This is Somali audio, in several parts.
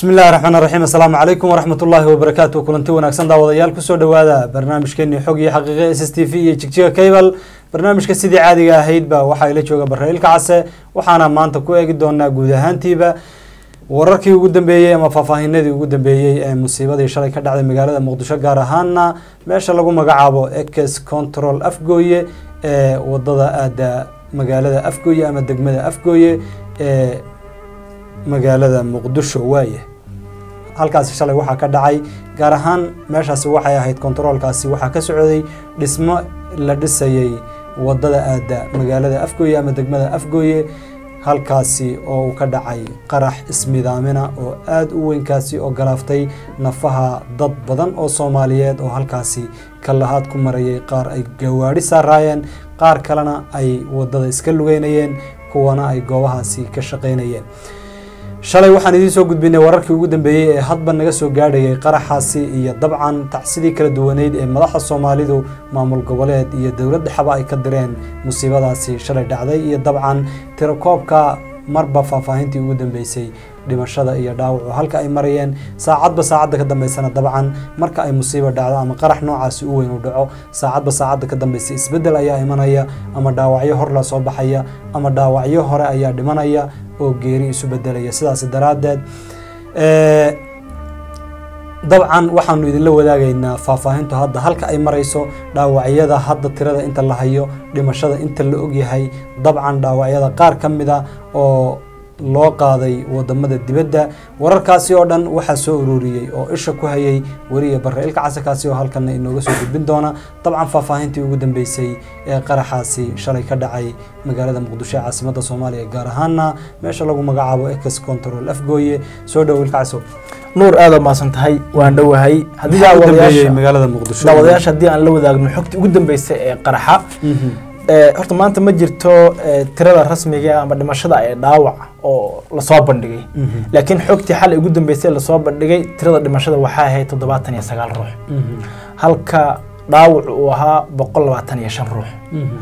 bismi illahi raxmaan raxiim assalaamu calaykum waraxmat ullaahi wabarakaatu kulanti wanaagsan daawadayaal kusoo dhowaada barnaamijkeenii xog iyo xaqiiqe s s t v iyo jigjiga cable barnaamijka sidii caadiga ahaydba waxaa ila jooga barrailka case waxaana maanta ku eegi doonaa guud ahaantiiba wararkii ugu dambeeyey ama faahfaahinadii ugu dambeeyey ee musiibadii shalay ka dhacday magaalada muqdisho gaar ahaana meesha lagu magacaabo ekes control afgooye ee wadada aada magaalada afgooye ama degmada afgooye ee magaalada muqdisho waaye halkaasi shalay waxaa ka dhacay gaar ahaan meeshaasi waxay ahayd kontaroolkaasi waxaa ka socday dhismo la dhisayay wadada aada magaalada afgooye ama degmada afgooye halkaasi oo uu ka dhacay qarax ismidaamina oo aada u weynkaasi oo galaaftay nafaha dad badan oo soomaaliyeed oo halkaasi kalahaad ku marayay qaar ay gawaadhi saaraayeen qaar kalena ay wadada iska lugeynayeen kuwana ay goobahaasi ka shaqeynayeen shalay waxaan idiin soo gudbinay wararkii ugu dambeeyey ee hadba naga soo gaadhayay qaraxaasi iyo dabcan tacsidii kala duwaneyd ee madaxda soomaalidu maamul goboleed iyo dowlad dhexaba ay ka direen musiibadaasi shalay dhacday iyo dabcan tirakoobka marba faahfaahintii ugu dambeysay dhimashada iyo dhaawacu halka ay marayeen saacadba saacadda ka dambeysana dabcan marka ay musiiba dhacdo ama qarax noocaasi u weyn u dhaco saacadba saacadda ka dambeysa isbeddel ayaa imanaya ama dhaawacyo hor la soo baxaya ama dhaawacyo hore ayaa dhimanaya oo geeri isu bedelaya sidaas daraaddeed dabcan waxaanu idinla wadaagaynaa faahfaahintu hadda halka ay marayso dhaawacyada hadda tirada inta la hayo dhimashada inta la ogyahay dabcan dhaawacyada qaar ka mid a oo loo qaaday wadamada dibadda wararkaasi oo dhan waxaa soo ururiyey oo isha ku hayay weriya barra-ilka casarkaasi oo halkana inooga soo gudbin doona dabcan faahfaahintii ugu dambeysay ee qaraxaasi shalay ka dhacay magaalada muqdisho ee caasimada soomaaliya gaar ahaana meesha lagu magacaabo ex control afgooye soo dhow ilka casow nuur aada maasan tahay waan dhowahay haddii daawadayaasha magaalada muqdisho daawadayaasha haddii aan la wadaagno xogtii ugu dambeysay ee qaraxa horta maanta ma jirto tirada rasmiga ama dhimashada ee dhaawac oo lasoo bandhigay laakiin xogtii xalay ugu dambeysay lasoo bandhigay tirada dhimashada waxaa ahayd toddobaatan iyo sagaal ruux halka dhaawac uu ahaa boqol labaatan iyo shan ruux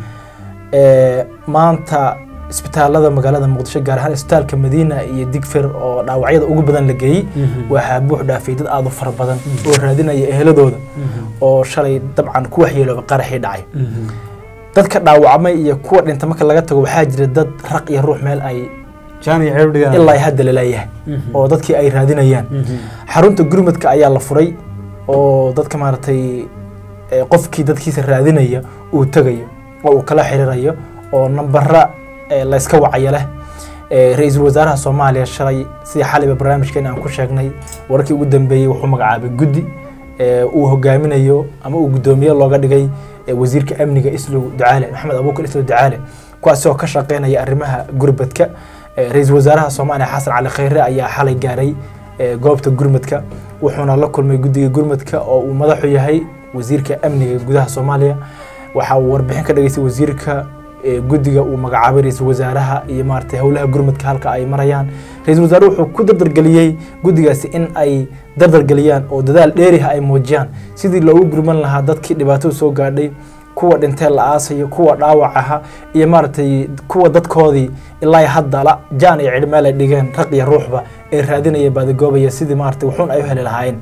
maanta isbitaalada magaalada muqdisho gaar ahaan isbitaalka madiina iyo digfir oo dhaawacyada ugu badan la geeyey waxaa buux dhaafay dad aada u fara badan oo raadinaya eheladooda oo shalay dabcan ku waxyeelooba qaraxii dhacay dadka dhaawacmay iyo kuwa dhinta marka laga tago waxaa jira dad raq iyo ruux meel ay ilaa hadda laleeyahay oo dadkii ay raadinayaan xarunta gurmadka ayaa la furay oo dadka maaragtay qofkii dadkiisa raadinaya uu tegayo oo uu kala xiriirayo oo nambara layska wacaya leh ra-iisul wasaaraha soomaaliya shalay sidii xaliba barnaamijkeena aan ku sheegnay wararkii ugu dambeeyey wuxuu magacaabay guddi uu hogaaminayo ama uu guddoomiye looga dhigay wasiirka amniga islow ducaale maxamed abuukar islow ducaale kuwaasi oo ka shaqeynaya arrimaha gurbadka ra-iisul wasaaraha soomaaliya xasan cali khayre ayaa xalay gaaray goobta gurmadka wuxuuna la kulmay guddiga gurmadka oo uu madaxu yahay wasiirka amniga gudaha soomaaliya waxa uu warbixin ka dhageystay wasiirka guddiga uu magacaabay ra-iisul wasaaraha iyo maaragtay howlaha gurmadka halka ay marayaan ra-iisul wasaare wuxuu ku dardargeliyey guddigaasi in ay dardargeliyaan oo dadaal dheeriha ay muujiyaan sidii loogu gurman lahaa dadkii dhibaatada soo gaadhay kuwa dhintee la aasayo kuwa dhaawac aha iyo maaragtay kuwa dadkoodii ilaa hadda la jaan iyo cidhmeel ay dhigeen raq iyo ruuxba ee raadinaya baadagoobaya sidii maaragtay wuxuun ay u heli lahaayeen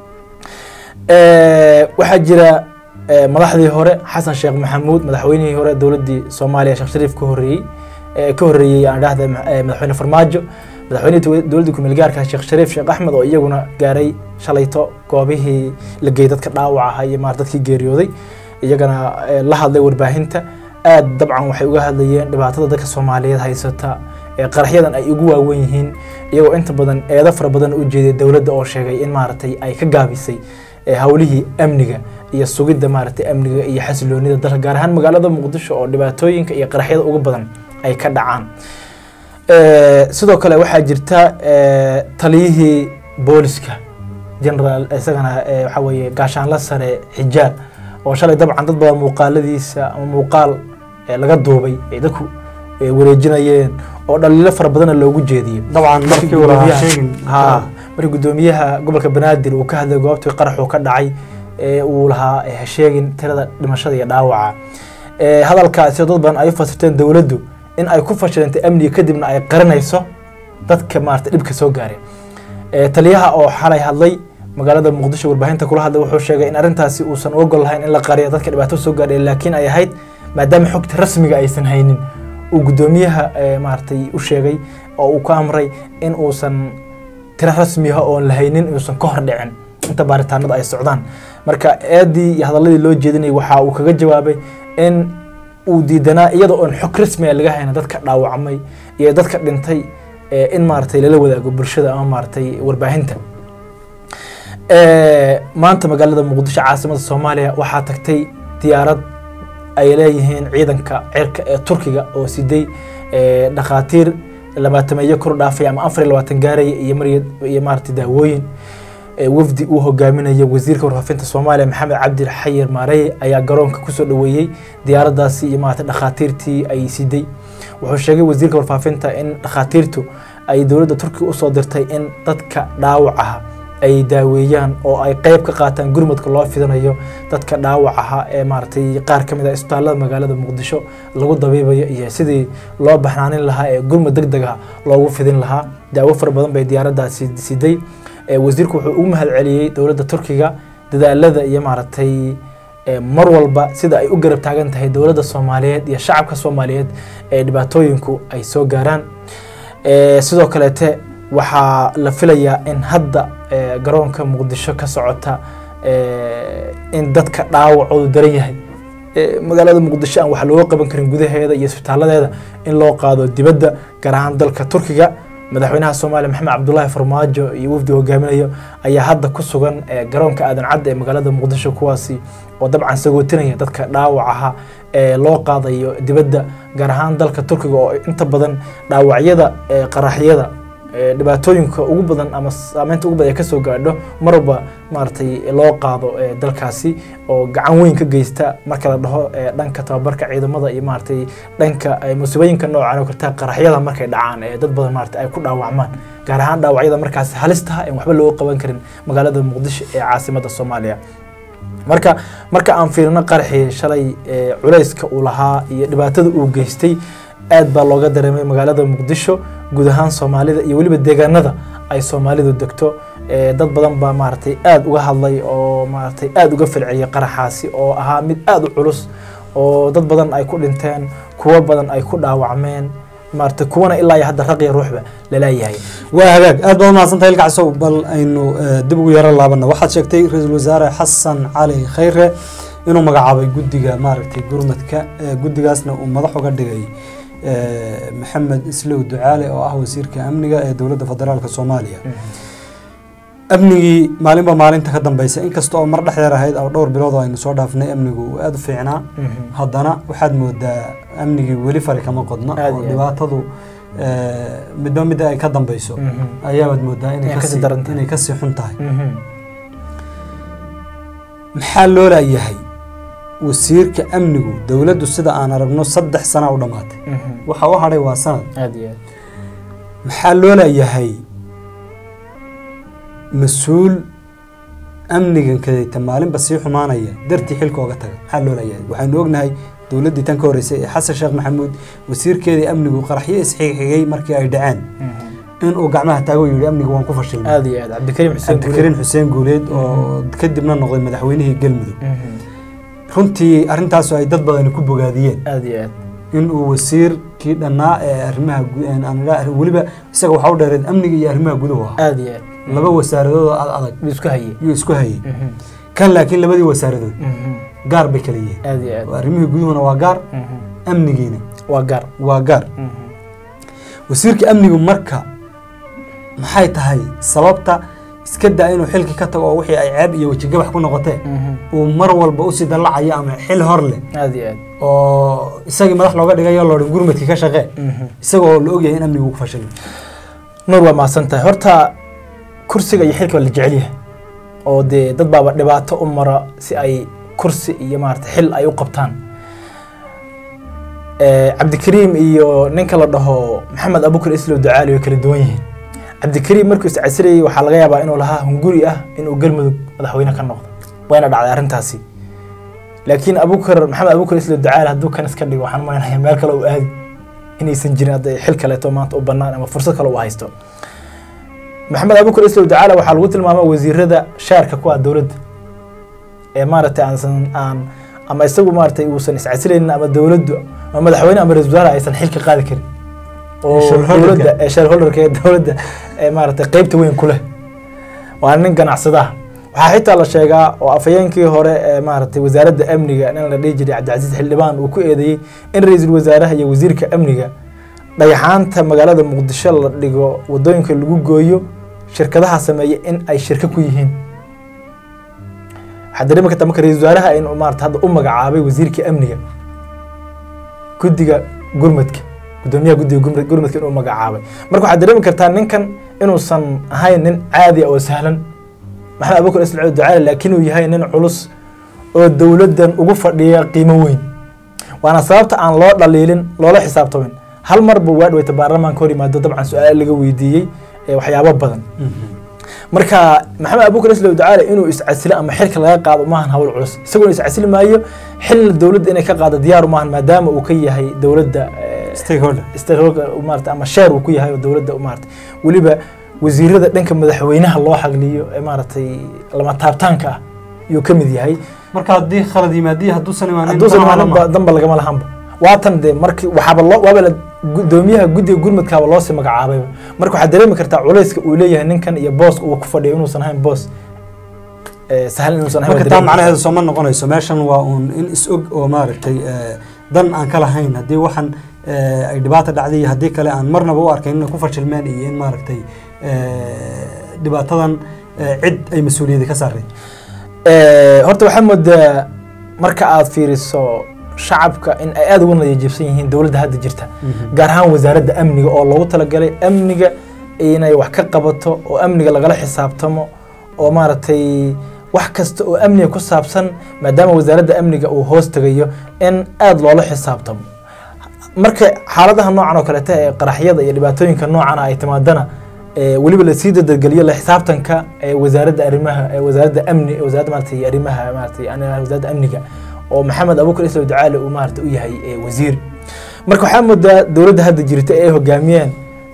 waxaa jira madaxdii hore xasan sheekh maxamuud madaxweynihii hore dowladdii soomaaliya sheekh shariif ka horreeyey ka horreeyey aan dhahda madaxweyne farmaajo madaxweynihii dowladdii kumeel gaarka sheekh shariif sheekh axmed oo iyaguna gaaray shalayto goobihii la geeyey dadka dhaawac aha iyo maar dadkii geeriyooday iyagana la hadlay warbaahinta aad dabcan waxay uga hadlayeen dhibaatada dadka soomaaliyeed haysata qaraxyadan ay ugu waawen yihiin iyagoo inta badan eedo fara badan u jeeday dowladda oo sheegay in maaragtay ay ka gaabisay howlihii amniga iyo sugidda maaragtay amniga iyo xasiloonida dalka gaar ahaan magaalada muqdisho oo dhibaatooyinka iyo qaraxyada ugu badan ay ka dhacaan sidoo kale waxaa jirta taliyihii booliska generaal isagana waxaa weeye gaashaanla sare xijaar oo shalay dabcan dad badan muuqaaladiisa ama muuqaal laga duubay ay dadku wareejinayeen oo dhaliilo fara badana loogu jeediyey dabcan markii uu lahaa sheegin ha markii guddoomiyaha gobolka banaadir uu ka hadlay goobtii qaraxuu ka dhacay uu lahaa ha sheegin tirada dhimashada iyo dhaawaca hadalkaasi dad badan ay u fasirteen dowladdu in ay ku fashilantay amniga kadibna ay qarinayso dadka maarata dhibka soo gaareen Eh, taliyaha oo xalay hadlay magaalada muqdisho warbaahinta kula hadlay wuxuu sheegay in arrintaasi uusan u ogol lahayn in la qariyo dadka dhibaato soo gaadhay laakiin ay ahayd maadaama xogta rasmiga aysan haynin uu guddoomiyaha eh, maaragtay u sheegay oo uu ka amray in uusan tiro rasmiga oon la haynin inuusan ka hor dhicin inta baaritaanada ay socdaan marka eedii iyo hadaladii loo jeedinayay waxa uu kaga jawaabay in uu diidanaa iyada oon xog rasmi ah laga hayna dadka dhaawacmay iyo dadka dhintay eh, in maaragtay lala wadaago bulshada ama maaragtay warbaahinta Eh, maanta magaalada muqdisho caasimada soomaaliya waxaa tagtay diyaarad ay leeyihiin ciidanka cirka ee turkiga oo siday eh, dhakhaatiir labaatameeyo kor dhaafay ama afar iyo labaatan gaaraya iyo mar iyo maaragtay daawooyin Eh, wafdi uu hogaaminayo wasiirka warfaafinta soomaaliya maxamed cabdi xayir maarey ayaa garoonka kusoo dhoweeyey diyaaradaasi iyo maaragtay dhakhaatiirtii ay siday wuxuu sheegay wasiirka warfaafinta in dhakhaatiirtu ay dowladda turkiga usoo dirtay in dadka dhaawacaha ay daaweeyaan oo ay qeyb ka qaataan gurmadka loo fidinayo dadka dhaawacaha ee maaragtay qaar ka mid ah isbitaallada magaalada muqdisho lagu dabiibayo iyo sidii loo baxnaanin lahaa ee gurmad deg deg ah loogu fidin lahaa daawo fara badan bay diyaaraddaasi siday Eh, wasiirku wuxuu ugu mahad celiyey dowladda turkiga dadaalada iyo maaragtay eh, mar walba sida ay u garab taagan tahay dowladda soomaaliyeed iyo shacabka soomaaliyeed ee dhibaatooyinku ay soo gaaraan Eh, sidoo kaleete waxaa la filayaa in hadda eh, garoonka muqdisho ka socota eh, in dadka dhaawacoodu daran yahay Eh, magaalada muqdisho aan wax looga qaban karin gudaheeda iyo isbitaaladeeda in loo qaado dibadda gaar ahaan dalka turkiga madaxweynaha soomaaliya maxamed cabdulaahi farmaajo iyo wafdi hogaaminayo ayaa hadda ku sugan eh, garoonka aadan cadde ee magaalada muqdisho kuwaasi oo dabcan sagootinaya dadka dhaawacaha ee loo qaadayo dibadda gaar ahaan dalka turkiga oo inta badan dhaawacyada eh, qaraxyada eh, dhibaatooyinka ugu badan ama saameynta ugu badan ay kasoo gaadho marwalba maaragtay loo qaado eh, dalkaasi oo gacan weyn ka geysta marka la dhaho eh, dhanka tababarka ciidamada iyo maaragtay dhanka eh, musiibooyinka noocan oo karta qaraxyada markay dhacaan ee dad badan maaragtay ay ku dhaawacmaan gaar ahaan dhaawacyada markaas halistaha en waxba looga qaban karin magaalada muqdisho ee caasimada soomaaliya marka marka aan fiirino qaraxii shalay ee culayska uu lahaa iyo dhibaatada uu geystay aad baa looga dareemay magaalada muqdisho guud ahaan soomaalida iyo weliba deegaanada ay soomaalidu degto ee dad badan baa maaragtay aad uga hadlay oo maaragtay aad uga falceliyay qaraxaasi oo ahaa mid aad u culus oo dad badan ay ku dhinteen kuwo badan ay ku dhaawacmeen maaragtay kuwana ilaa iyo hadda raqiya ruuxba laleeyahay waa hagaag aad baad umahadsantahay ilka casow bal aynu eh, dib ugu yaro laabana waxaad sheegtay ra-iisul wasaare xasan cali khayre inuu magacaabay guddiga maaragtay gurmadka eh, guddigaasna uu madax uga dhigay eh, maxamed islow ducaale oo ah wasiirka amniga ee dowladda federaalka soomaaliya amnigii maalinba maalinta ka dambeysa inkasta oo mar dhexdeer ahayd oo dhowr bilood oo aynu soo dhaafnay amnigu uu aada u fiicnaa haddana waxaad moodaa amnigii weli fari kama qodna Aad oo iyo aad. dhibaatadu eh, midba midda ay ka dambeyso ayaabaad moodaa inay Inay kasii kasii daran tahay. inay kasii xun tahay maxaa loo laayahay wasiirka amnigu dowladdu sida aan aragno saddex sana u dhammaatay waxa u hadhay waa sanad aad iyo aad maxaa loo laayahay mas-uul amnigan kadayta maalinba sii xumaanaya dartii xilka oga taga maxaa loo laayahay waxaynu ognahay dowladdii tan ka horreysay ee xasan sheekh maxamuud wasiirkeedii amnigu qaraxyo isxigxigay markii ay dhaceen inuu gacmaha taago yidhi amniga waan ku fashilmay aad iyo aad cabdikariim xuseen cabdikariin xuseen guuleed oo kadibna noqday madaxweynihii galmudug runtii arrintaasu ay dad badani ku bogaadiyeen aad iyo aad inuu wasiirkii dhannaa ee arrimaha gu- een aan idhaa- weliba isaga waxaa u dheereed amniga iyo arrimaha guduhu ahaa aad iyo aad laba wasaaradood oo ad adag buu isku hayay yuu isku hayay kan laakiin labadii wasaaradood gaar bay kala yihiin aad iyo aad arrimihii guduhuna waa gaar amnigiina waa gaar waa gaar wasiirka amnigu marka maxay tahay sababta iska daa inuu xilki ka tago oo wixii ay ceeb iyo wejigabax ku noqotee uu mar walba usii dallacayo ama xil hor leh aad iyo aad oo isagii madax looga dhigayo loodhan gurmadkii ka shaqee isaga oo la ogyahay in amnigu ku fashilmay nuur waa mahadsan tahay horta kursiga iyo xilka waa la jecel yahay oo dee dad baaba dhibaato u mara si ay kursi iyo maarata xil ay u qabtaan Eh, cabdikariim iyo ninka la dhaho maxamed abukar islow ducaali way kala duwan yihiin cabdikariim markuu iscasirayay waxaa laga yaabaa inuu lahaa hunguri ah inuu galmudug madaxweyne ka noqdo wayna dhacday arrintaasi laakiin abukar maxamed abukar islow ducaali hadduu kan iska dhigo waxaan malaynayaa meel kale uu aadi inaysan jirin hadda xil kaleeto maanta u bannaan ama fursad kale uu haysto maxamed abukar islow dacaala waxaa lagu tilmaamay wasiirada shaarka ku ah dowladda ee maaragtay aansan aan ama isagu maaragtay uusan iscasilaynin ama dowladdu ama madaxweyne ama ra-isul wasaare aysan xilka qaadi karin oo Shareholderka. dowladda ee shareholderka ee dowladda ee maaragtay qeybta weyn ku leh waa nin ganacsadaha waxaa xitaa la sheegaa oo afhayeenkii hore ee maaragtay wasaaradda amniga nin la dhihi jiray cabdicasiis xildhibaan uu ku eedeeyey in ra-iisul wasaaraha iyo wasiirka amniga dhagaxaanta magaalada muqdisho la dhigo wadooyinka lagu gooyo shirkadaha sameeya in ay shirka ku yihiin waxaa dareemi kartaa marka ra-iisul wasaaraha in maarata hadda u magacaabay wasiirka amniga guddiga gurmadka gudoomiyaha guddiga gurmad- gurmadka inuu magacaabay marka waxaad dareemi kartaa ninkan inuusan ahayn nin caadi ah oo sahlan maxamed abubakar ismaciil ducaale laakiin uu yahay nin culus oo dowladdan ugu fadhiya qiimo weyn waana sababta aan loo dhaliilin loola xisaabtamin hal mar buu waa dhaweyta baarlamaanka hor yimaado dabcan su-aal laga weydiiyey ee waxyaabo badan marka maxamed abubakar islow ducaale inuu iscasilo ama xilka laga qaado maahan hawl culus isagoo iscasili maayo xilna dowladda inay ka qaado diyaaru maahan maadaama uu ka yahay dowladda eh, stakeholder stakeholder maarata ama sheer uu ku yahay oo dowladda maarata weliba wasiirada dhanka madaxweynaha loo xagliyo ee maaragtay lama taabtaanka ah ayuu ka mid yahay marka haddii khalad yimaadiyo hadduusan imaanin hadduusan damaha imaaninba lama- danba lagama lahanba waatan dee markii waxaaba loo waaba la gudoomiyaha guddiga gurmadkaaba loosii magacaabayba marka waxaad dareemi kartaa culayska uu leeyahay ninkan iyo booska uu ku fadhiyo inuusan ahayn boos eh, sahlan inuusan ahayn marka waad taa dareemi macnaheedu sooma noqonayso meeshan waa uun in is og oo maaragtay eh, dan aan ka lahayn haddii waxan eh, ay dhibaata dhacday iyo haddii kale aan marnaba u arkayn inay ku fashilmeen iyo in maaragtay eh, dhibaatadan eh, cid ay mas-uuliyadi ka saareen Eh, horta waxaa moodaa marka aad fiiriso shacabka in ay aada ugu nadiijibsan yihiin dowladda hadda jirta gaar ahaan wasaaradda amniga oo loogu talagalay amniga inay wax ka qabato oo amniga lagala xisaabtamo oo maaragtay wax kasta oo amniga ku saabsan maadaama wasaaradda amniga uu hoos tegayo in aada loola xisaabtamo marka xaaladaha noocan oo kaleeta ee qaraxyada iyo dhibaatooyinka noocan ay timaadana ee weliba lasii dadageliyo la xisaabtanka ee wasaaradda arrimaha ee wasaaradda amni ee wasaaradda maaragtay arrimaha maaragtay ani- wasaaradda amniga oo maxamed abubakar islow ducaale uu maaragtay u yahay ee wasiir marka waxaa moodaa dowladda hadda jirta ee ay hogaamiyeen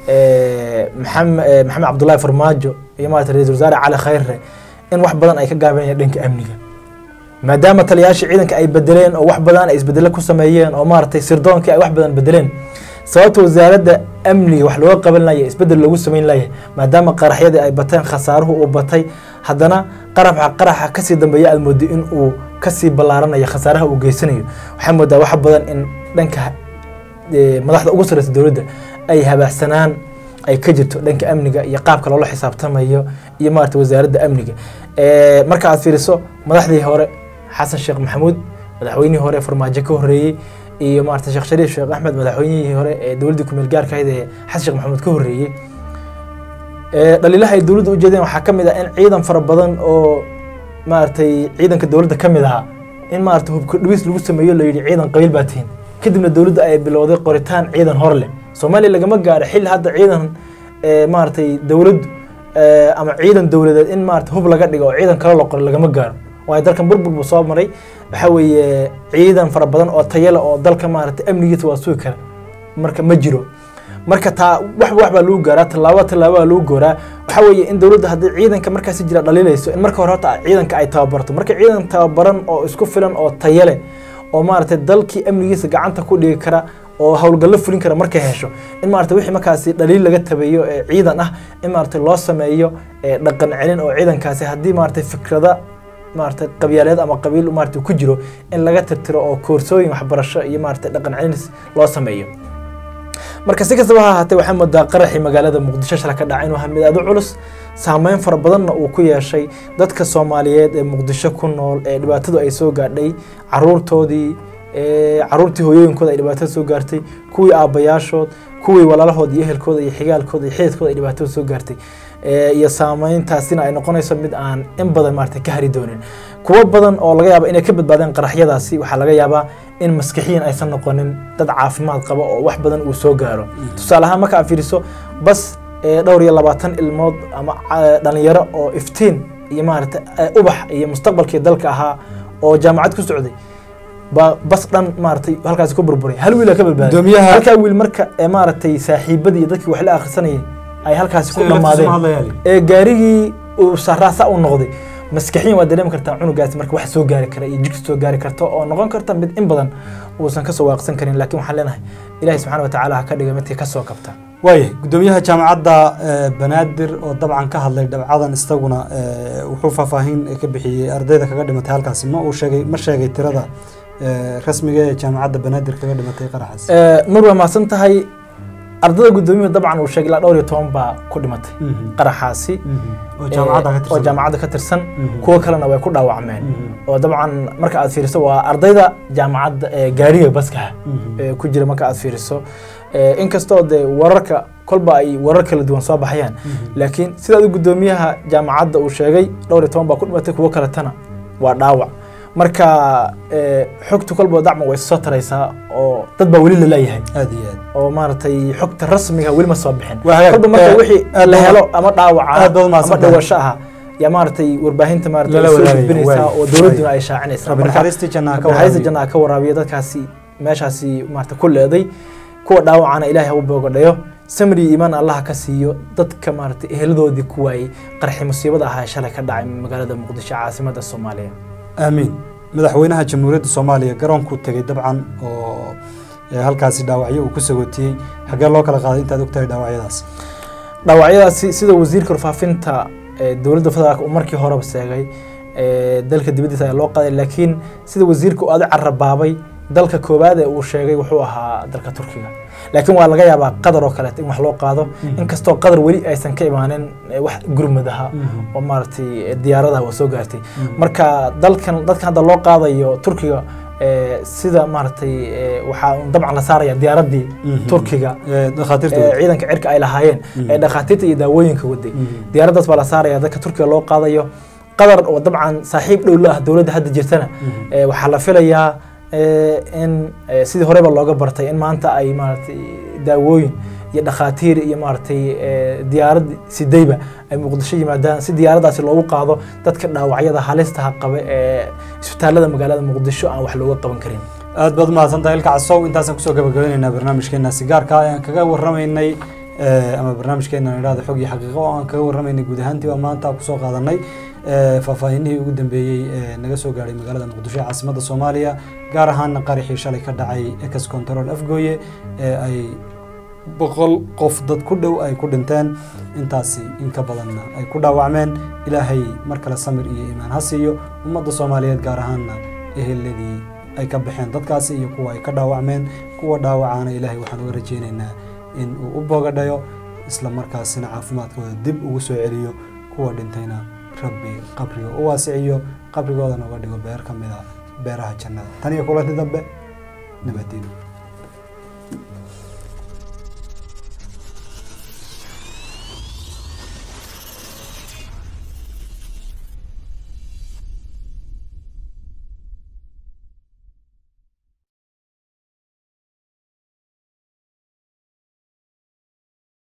ee, maxam- ee, maxamed cabdullaahi farmaajo iyo maaragtay ra-iisul wasaare cali khayre in wax badan ay ka gaabanayaan dhanka amniga maadaama taliyayaashii ciidanka ay bedeleen oo wax badan ay isbedelo ku sameeyeen oo maaragtay sirdoonkii ay wax badan bedeleen sababta wasaaradda amniga wax looga qaban laaya isbedel loogu sameyn laaya maadaama qaraxyadii ay bateen khasaaruhu uu batay haddana qaraxa qaraxa kasii dambeeya aad moodo in uu kasii ballaaranayo khasaaraha uu geysanayo waxaa moodaa wax badan in dhanka eh, madaxda ugu sarreysa dowladda ay habaacsanaan ay ka jirto dhanka amniga iyo qaabka loola xisaabtamayo iyo maarata wasaaradda amniga Eh, marka aad fiiriso madaxdii hore xasan sheekh maxamuud madaxweynihii hore farmaajo ka horreeyey iyo maarata sheekh shariif sheekh axmed madaxweynihii hore ee dowladdii kumeel gaarka ahayd ee xasan sheekh maxamuud ka horreeyey Eh, dhaliilaha ay dowladda u jeedeen waxaa ka mid ah in ciidan fara badan oo maaragtay ciidanka dowladda ka mid ahaa in maarata hubka dhibis lagu sameeyo la yidhi ciidan qabiil baa tihin kadibna dowladda ay bilowday qoritaan ciidan hor leh soomaaliya lagama gaaro xilli hadda ciidan eh, maaragtay dowladdu eh, ama ciidan dowladeed in maarata hub laga dhigo oo ciidan kale la qoro lagama gaaro waayo dalkan burbur buu soo maray waxaa weeye ciidan fara badan oo tayale oo dalka maarata amnigiisa waa sugi kara marka ma jiro marka taa wax wax baa lagu gaaraa tallaabo tallaabo baa lagu gooraa waxaa weeye in dowladda haddii ciidanka markaasi jira dhaliilayso in marka hore horta ciidanka ay tababarto marka ciidan tababaran oo isku filan oo tayo leh oo maaragtay dalkii amnigiisa gacanta ku dhigi kara oo howlgallo fulin kara markay hesho in maarata wixii markaasi dhaliil laga tabeeyo ee ciidan ah in maarata loo sameeyo ee dhaqan celin oo ciidankaasi haddii maarata fikrada maarata qabyaaleed ama qabiil maarata ku jiro in laga tirtiro oo koorsooyin waxbarasho iyo maarata dhaqan celin loo sameeyo marka si kastaba ha ahaatee waxaa moodaa qaraxii magaalada muqdisho shala ka dhacay inuu ahaa mid aad u culus saameyn fara badanna uu ku yeeshay dadka soomaaliyeed ee muqdisho ku nool ee dhibaatadu ay soo gaadhay caruurtoodii ee caruurtii hooyooyinkooda ay dhibaatada soo gaartay kuwii aabbayaashood kuwii walaalahood iyo ehelkooda iyo xigaalkooda iyo xididkooda ay dhibaatada soo gaartay ee iyo saameyntaasina ay noqonayso mid aan in badan maarata ka hari doonin kuwo badan oo laga yaaba inay ka badbaadeen qaraxyadaasi waxaa laga yaabaa in maskixiyan aysan noqonin dad caafimaad qaba oo wax badan uu soo gaaro tusaale ahaan marka aad fiiriso bas ee dhowr iyo labaatan ilmood ama ca- dhalinyaro oo iftiin iyo maarata eh, ubax iyo mustaqbalkii dalka ahaa oo jaamacad ku socday ba bas dhan maaragtay halkaasi ku burburay hal wiil aa ka badbaaday Gudoomiyaha- halkaa wiil marka ee maaragtay saaxiibadii iyo dadkii wax la akhrisanayay ay halkaasi ku Isaga laftiisa ma dhammaadeen hadlayaa li. ee gaarigii uu sarraasa u noqday maskaxiyan waa dareemi kartaa cunugaasi marka wax soo gaari kara iyo jigsi soo gaari karta oo noqon karta mid in badan uusan kasoo waaqsan karin laakiin waxaan leenahay ilaahi subxaana watacaala ha ka dhiga midkii kasoo kabta waayahay gudoomiyaha jaamacadda eh, banaadir oo dabcan ka hadlay dhabcadan isaguna eh, wuxuu faahfaahin ka bixiyey ardayda kaga dhimatay halkaasi ma uu sheegay ma sheegay tirada eh, rasmiga ee jaamacadda banaadir kaga dhimatay qaraxaas Ee, nur waa mahadsan tahay ardada gudoomiyuhu dabcan uu sheegay ilaa dhowr iyo toban baa ku dhimatay Mhm. qaraxaasi Mhm. oo jaamacadda ka oo tirsan jaamacadda ka tirsan Mhm. kuwo kalena way ku dhaawacmeen Mhm. oo dabcan marka aad fiiriso waa ardayda jaamacadda ee gaariga baskaha Mhm. ee ku jira marka aad fiiriso Ee, inkastoo dee wararka kolba ay warar kala duwan soo baxayaan Mhm. laakiin sidaad gudoomiyaha jaamacadda uu sheegay dhowr iyo toban baa ku dhimatay kuwo kaletana waa dhaawac marka ee, xogtu kolba dacma way soo taraysaa oo dad baa weli la leeyahay aad iyo aad oo maaragtay xogta rasmiga weli ma soo bixin Waa hagaag. kolba marka Eh, wixii aad la baad- helo ama dhaawaca aad baad ama mahadsantahay. dhawasho ah yaa maaragtay warbaahinta maaragtay Lala soo wadaagaya, gudbinaysaa waay. oo dowladduna ay shaacinaysaa rabbi Marka, naxariistii jannaha ka naxariista waraabiyo. jannaha ka waraabiya dadkaasi meeshaasi maarata ku leeday kuwa dhaawacana ilaahay ha u boogadhayo samri iyo iimaan allah ka siiyo dadka maarata eheladoodii ku waayey qarxi musiibada ahaa ee shalay ka dhacay magaalada muqdisho caasimadda soomaaliya aamiin madaxweynaha jamhuuriyadda soomaaliya garoonkuu tegey dabcan oo eh, halkaasi dhaawacyo uu ku sagootiyey xaggee loo kala qaaday intaad ogtahay dhaawacyadaas dhaawacyadaasi sida wasiirka warfaafinta ee dowladda federaalk uu markii horeba sheegay ee dalka dibaddiisa ayaa loo qaaday laakiin sida wasiirka uu aad carabaabay dalka koowaad ee uu sheegay wuxuu ahaa dalka turkiga laakiin waa laga yaabaa qadar oo kaleeto in wax loo qaado inkastoo qadar weli aysan ka imaanin ee wax gurmadaha Mhm. oo maaragtay diyaaradaha waa soo gaartay marka dalkan dadkan hadda loo qaadayo turkiga ee, sida maaragtay ee, waxaa un dabcan la saaraya diyaaraddii Mhm. turkiga Eh, dhakhaatiirta ee wada. ciidanka cirka ay lahaayeen Mhm. ee dhakhaatiirta iyo daawooyinka waday Mhm. diyaaraddaas baa la saaraya dadka turkiga loo qaadayo qadar oo dabcan saaxiib dhow la ah dowladda hadda jirtana Mhm. ee, waxaa la filayaa ee, in ee, sidii horeba looga bartay in maanta ay maaragtay daawooyin iyo dhakhaatiir iyo maaragtay ee, diyaarad sidayba ay muqdisho yimaadaan si diyaaraddaasi loogu qaado dadka dhaawacyada halistaha qaba ee isbitaalada magaalada muqdisho aan wax looga qaban karin aad baad umahadsantahay ilka casow intaasaan kusoo gabagabeyneynaa barnaamijkeena sigaarka ayaan kaga warramaynay eh, ama barnaamijkeena idhahda xog iyo xaqiiqo oo aan kaga warramaynay guud ahaantii waa maanta kusoo qaadanay eh, faahfaahinihii ugu dambeeyey ee naga soo gaadhay magaalada muqdisho ee caasimadda soomaaliya gaar ahaana qaraxii shalay ka dhacay ex control afgooye ee ay boqol qof dad ku dhow ay ku dhinteen intaasi in ka badanna ay ku dhaawacmeen ilaahay mar kale samir iyo iimaan ha siiyo ummadda soomaaliyeed gaar ahaana eheladii ay ka baxeen dadkaasi iyo kuwa ay ka dhaawacmeen kuwa dhaawacaana ilaahay waxaan uga rajaynaynaa in uu u boogadhayo isla markaasina caafimaadkooda dib ugu soo celiyo kuwa dhintayna rabbi qabriga u waasiciyo qabrigoodana uga dhigo beer ka mid a beeraha jannada tan iyo kulanti dambe nabadiino